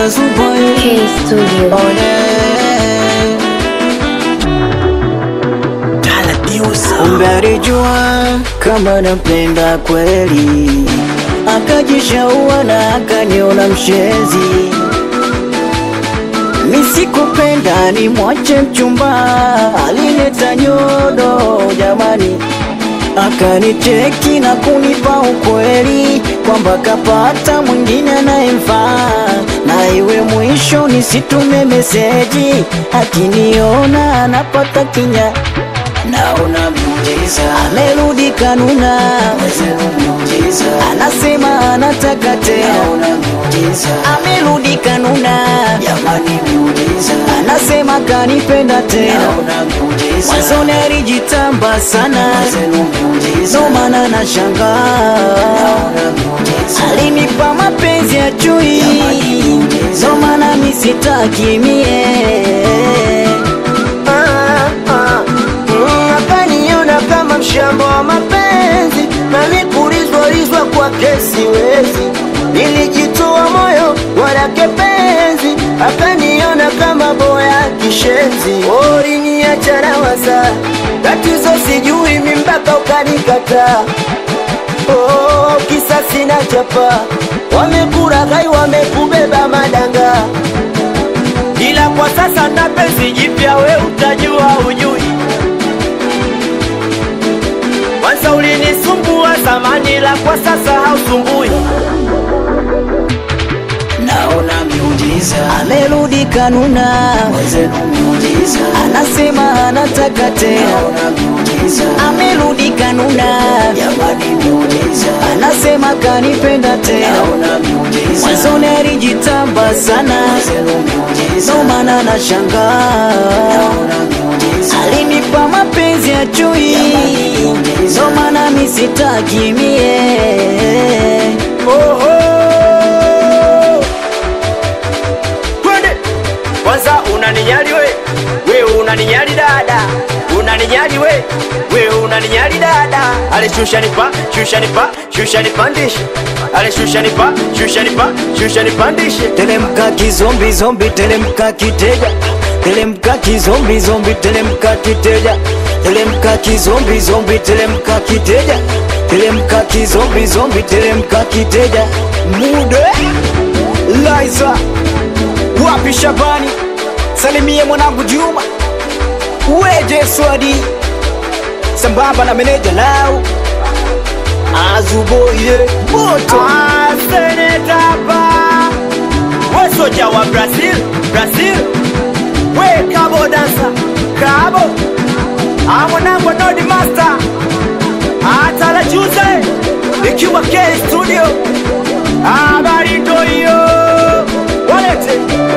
Azuboy K Studio. Kumbe alijua kama nampenda kweli, akajishaua na akaniona mshenzi. Misikupenda ni mwache mchumba, alileta nyodo jamani, akanicheki na kunipa ukweli kwamba kapata mwingine anayemfaa, na iwe mwisho nisitume meseji, akiniona anapata kinya naona miujiza, amerudi kanuna, anasema anataka tena, amerudi kanuna, anasema kanipenda tena, mwanzoni alijitamba sana, ndo maana nashangaa alinipa mapenzi ya chui, ndo maana misitaki mie Ah, ah, mm, akaniona kama mshamba wa mapenzi na nikulizwalizwa kwake siwezi, nilijitoa moyo walake penzi, akaniona kama boya kishenzi, oriniacha na waza tatizo sijui mi mpaka ukanikataa. Oh, kisa sina chapa, wamekuraghai wamekubeba madanga ila kwa sasa na penzi jipya, we utajua ujui. Kwanza ulinisumbua zamani, la kwa sasa hausumbui. naona miujiza, amerudi kanuna, anasema anataka tena, amerudi kanuna, anasema kanipenda tena, mwanzoni alijitamba sana, ndo maana nashangaa alinipa mapenzi ya chui, ndo maana misitaki mie Oho, twende kwanza. Unaninyali we, we unaninyali dada, unaninyali we, we unaninyali dada. Ale shusha nipa, shusha nipa, shusha nipandishe. Ale shusha nipa, shusha nipa, shusha nipandishe. Telemka kizombi zombi, telemka kiteja, telemka kizombi zombi, telemka kiteja, telemka kizombi zombi, telemka kiteja, telemka kizombi zombi, telemka kiteja. Mude Liza wapi Shabani, salimie mwanangu Juma, weje Swadi sambamba na meneja lao Azuboye moto Ah, senetapa we soja wa Brazil, Brazil we kabo dansa kabo Ah, mwanangu Nodi Master atala juze ikiwa K Studio habari ndo hiyo walete